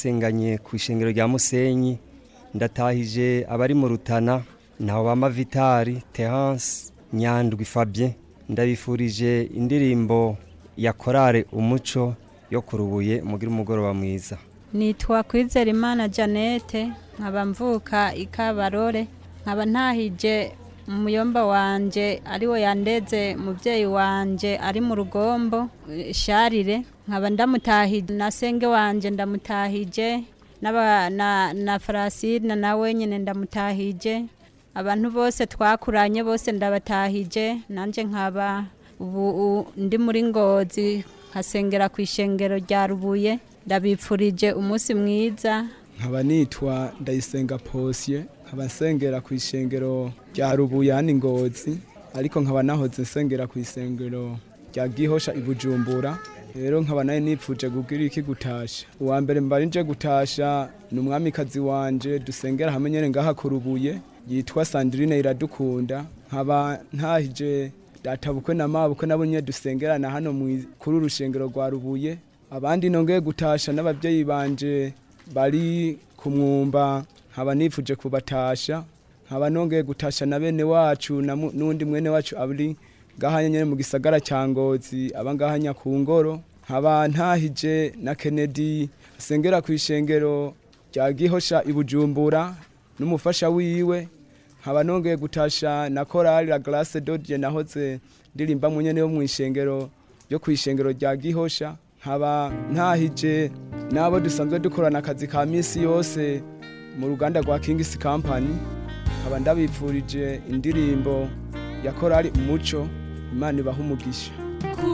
twasenganye ku ishengero rya musenyi ndatahije abari mu rutana ntaho bama vitari terance nyandwi fabien ndabifurije indirimbo ya korale umuco yo kurubuye mugira umugoroba mwiza nitwa kwizera imana janete nkaba mvuka ikabarore nkaba ntahije umuyomba wanje ariwo yandeze mubyeyi wanje ari mu rugombo eh, sharire nkaba ndamutahije na senge wanje ndamutahije n'aba- na, na farasina nawe nyine ndamutahije abantu bose twakuranye bose ndabatahije nanje nkaba ubu u- ndi muri ngozi nkasengera ku ishengero rya rubuye ndabipfurije umunsi mwiza nkaba nitwa ndayisenga posye nkaba nsengera ku ishengero rya rubuyani ngozi ariko nkaba nahoze nsengera ku isengero rya gihosha i bujumbura rero nkaba nayo nipfuje kugira iki gutasha uwa mbere mbari nje gutasha ni umwamikazi wanje dusengera hamwe nyene ngaha ku rubuye yitwa sandrine iradukunda nkaba ntahije databukwe na mabukwe nabo nyene dusengerana hano mwi- kuri uru rushengero rwa rubuye abandi nongeye gutasha n'ababyeyi banje bari ku mwumba nkaba nipfuje kubatasha nkaba nongeye gutasha na bene wacu na mu- n'undi mwene wacu ari ngaha nyene mu gisagara cya ngozi aba ngaha nyakungoro nkaba ntahije na kennedy asengera ku ishengero rya gihosha i bujumbura n'umufasha wiwe nkaba nongeye gutasha na korali la glace dodie nahoze ndirimba mu nyene yo mu ishengero ryo ku ishengero rya gihosha nkaba ntahije n'abo dusanzwe dukorana akazi ka minsi yose mu ruganda rwa kingisi company nkaba ndabipfurije indirimbo ya korali umuco imana ibaha umugisha